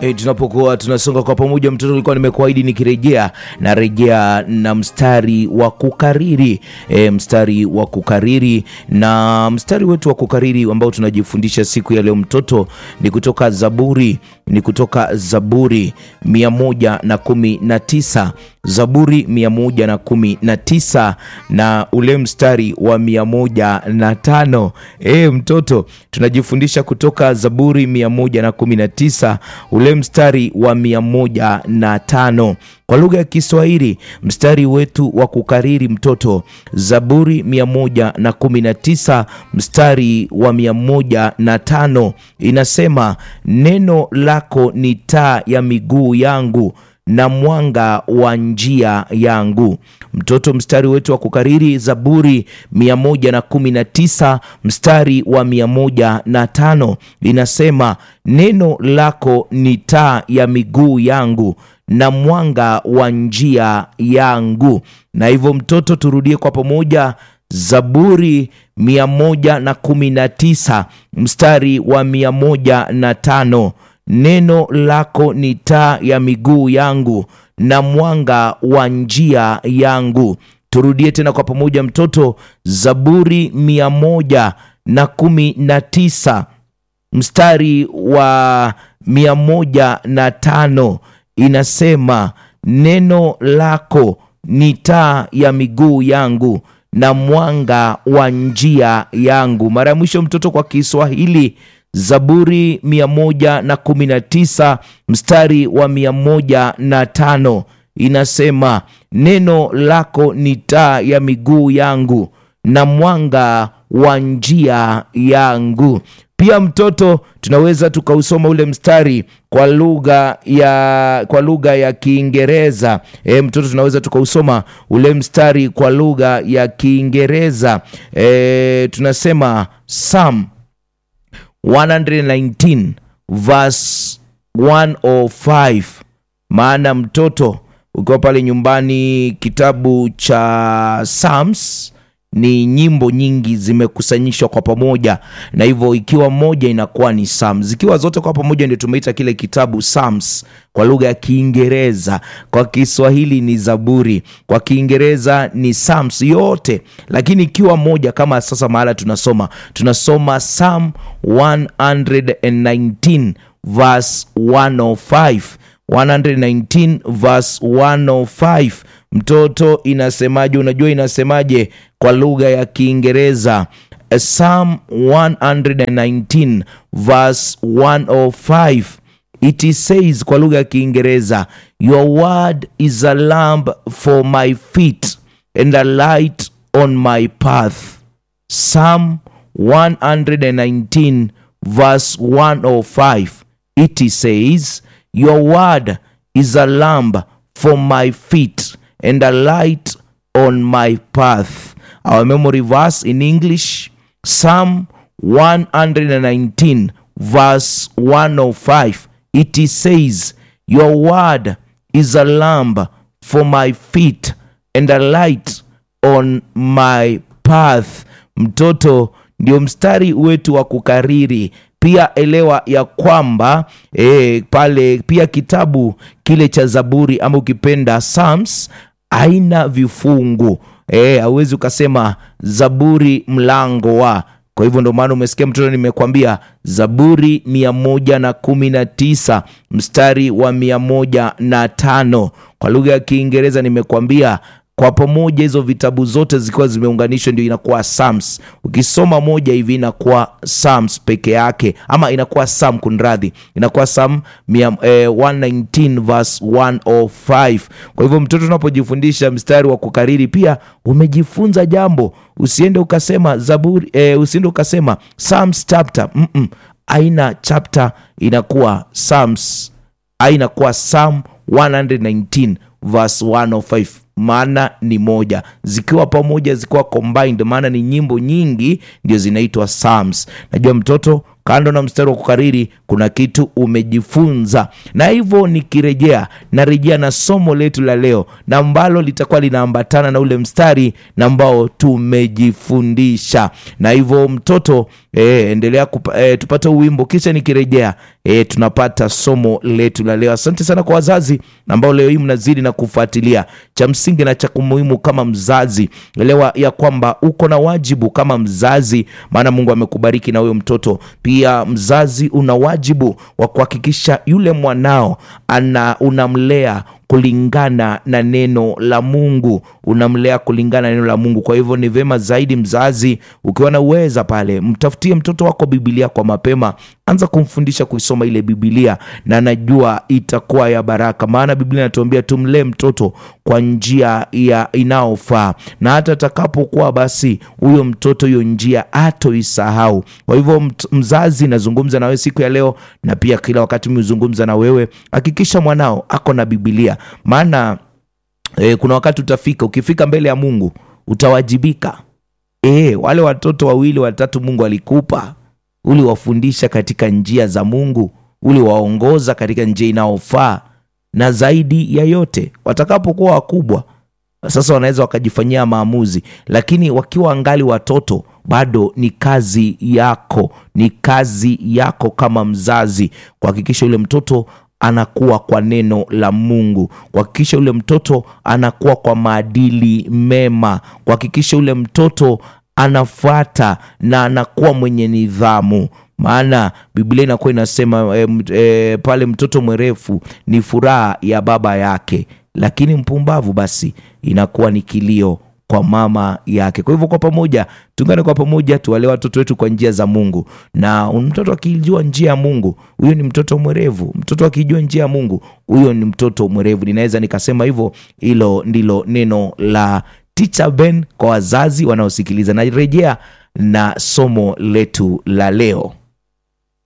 E, tunapokuwa tunasonga kwa pamoja, mtoto ulikuwa nimekuahidi nikirejea na rejea na mstari wa kukariri e, mstari wa kukariri na mstari wetu wa kukariri ambao tunajifundisha siku ya leo mtoto ni kutoka Zaburi ni kutoka Zaburi mia moja na kumi na tisa Zaburi mia moja na kumi na tisa na ule mstari wa mia moja na tano e, mtoto tunajifundisha kutoka Zaburi mia moja na kumi na tisa ule mstari wa mia moja na tano kwa lugha ya Kiswahili mstari wetu wa kukariri mtoto Zaburi mia moja na kumi na tisa mstari wa mia moja na tano inasema neno lako ni taa ya miguu yangu na mwanga wa njia yangu. Mtoto, mstari wetu wa kukariri Zaburi 119 mstari wa 105 inasema neno lako ni taa ya miguu yangu na mwanga wa njia yangu. Na hivyo mtoto, turudie kwa pamoja Zaburi 119 mstari wa 105 neno lako ni taa ya miguu yangu na mwanga wa njia yangu. Turudie tena kwa pamoja mtoto, Zaburi mia moja na kumi na tisa mstari wa mia moja na tano inasema neno lako ni taa ya miguu yangu na mwanga wa njia yangu. Mara ya mwisho mtoto, kwa Kiswahili Zaburi 119 mstari wa 105 inasema neno lako ni taa ya miguu yangu na mwanga wa njia yangu. Pia mtoto, tunaweza tukausoma ule mstari kwa lugha ya kwa lugha ya Kiingereza. E, mtoto tunaweza tukausoma ule mstari kwa lugha ya Kiingereza. E, tunasema Psalm 119 verse 105. Maana mtoto, ukiwa pale nyumbani, kitabu cha Psalms ni nyimbo nyingi zimekusanyishwa kwa pamoja, na hivyo ikiwa moja inakuwa ni Psalms, ikiwa zote kwa pamoja ndio tumeita kile kitabu Psalms kwa lugha ya Kiingereza. Kwa Kiswahili ni Zaburi, kwa Kiingereza ni Psalms yote, lakini ikiwa moja kama sasa mahala tunasoma tunasoma Psalm 119 verse 105 119 verse 105. Mtoto, inasemaje? Unajua inasemaje kwa lugha ya Kiingereza? Psalm 119 verse 105 it says kwa lugha ya Kiingereza, your word is a lamp for my feet and a light on my path. Psalm 119 verse 105 it says your word is a lamp for my feet and a light on my path. Our memory verse in English, Psalm 119 verse 105. It says, Your word is a lamp for my feet and a light on my path. Mtoto, ndio mstari wetu wa kukariri pia elewa ya kwamba e, pale pia kitabu kile cha Zaburi ama ukipenda Psalms haina vifungu hauwezi e, ukasema Zaburi mlango wa. Kwa hivyo ndio maana umesikia mtoto, nimekwambia Zaburi mia moja na kumi na tisa mstari wa mia moja na tano kwa lugha ya Kiingereza nimekwambia kwa pamoja hizo vitabu zote zikiwa zimeunganishwa ndio inakuwa Psalms. Ukisoma moja hivi inakuwa Psalms peke yake, ama inakuwa Psalm, kunradhi, inakuwa Psalm eh, 119 verse 105. Kwa hivyo mtoto, unapojifundisha mstari wa kukariri pia umejifunza jambo. Usiende ukasema Zaburi eh, usiende ukasema Psalms chapter mm -mm. Aina chapter inakuwa Psalms, ainakuwa Psalm 119 verse 105 maana ni moja, zikiwa pamoja, zikiwa combined, maana ni nyimbo nyingi, ndio zinaitwa psalms. Najua mtoto kando na mstari wa kukariri kuna kitu umejifunza, na hivyo nikirejea, narejea na somo letu la leo na ambalo litakuwa linaambatana na ule mstari na ambao tumejifundisha. Na hivyo mtoto eh, endelea kupa, eh, tupate wimbo, kisha nikirejea eh, tunapata somo letu la leo. Asante sana kwa wazazi ambao leo hii mnazidi na kufuatilia. Cha msingi na cha muhimu kama mzazi, elewa ya kwamba uko na wajibu kama mzazi, maana Mungu amekubariki na huyo mtoto pia mzazi una wajibu wa kuhakikisha yule mwanao ana unamlea kulingana na neno la Mungu, unamlea kulingana na neno la Mungu. Kwa hivyo ni vema zaidi mzazi, ukiwa na uweza pale, mtafutie mtoto wako Biblia kwa mapema, anza kumfundisha kuisoma ile Biblia, na najua itakuwa ya baraka, maana Biblia inatuambia tumlee mtoto kwa njia ya inayofaa, na hata atakapokuwa basi huyo mtoto hiyo njia atoisahau. Kwa hivyo mzazi, nazungumza na wewe siku ya leo, na pia kila wakati mizungumza na wewe, hakikisha mwanao ako na Biblia maana e, kuna wakati utafika, ukifika mbele ya Mungu utawajibika. E, wale watoto wawili watatu Mungu alikupa, uliwafundisha katika njia za Mungu, uliwaongoza katika njia inayofaa, na zaidi ya yote watakapokuwa wakubwa sasa wanaweza wakajifanyia maamuzi, lakini wakiwa angali watoto bado ni kazi yako, ni kazi yako kama mzazi kuhakikisha yule mtoto anakuwa kwa neno la Mungu, kuhakikisha yule mtoto anakuwa kwa maadili mema, kuhakikisha yule mtoto anafuata na anakuwa mwenye nidhamu. Maana Biblia inakuwa inasema e, e, pale mtoto mwerefu ni furaha ya baba yake, lakini mpumbavu basi inakuwa ni kilio kwa mama yake. Kwa hivyo kwa pamoja, tuungane kwa pamoja, tuwalee watoto wetu kwa njia za Mungu. Na mtoto akijua njia ya Mungu, huyo ni mtoto mwerevu. Mtoto akijua njia ya Mungu, huyo ni mtoto mwerevu. Ninaweza nikasema hivyo. Hilo ndilo neno la Teacher Ben kwa wazazi wanaosikiliza. Narejea na somo letu la leo.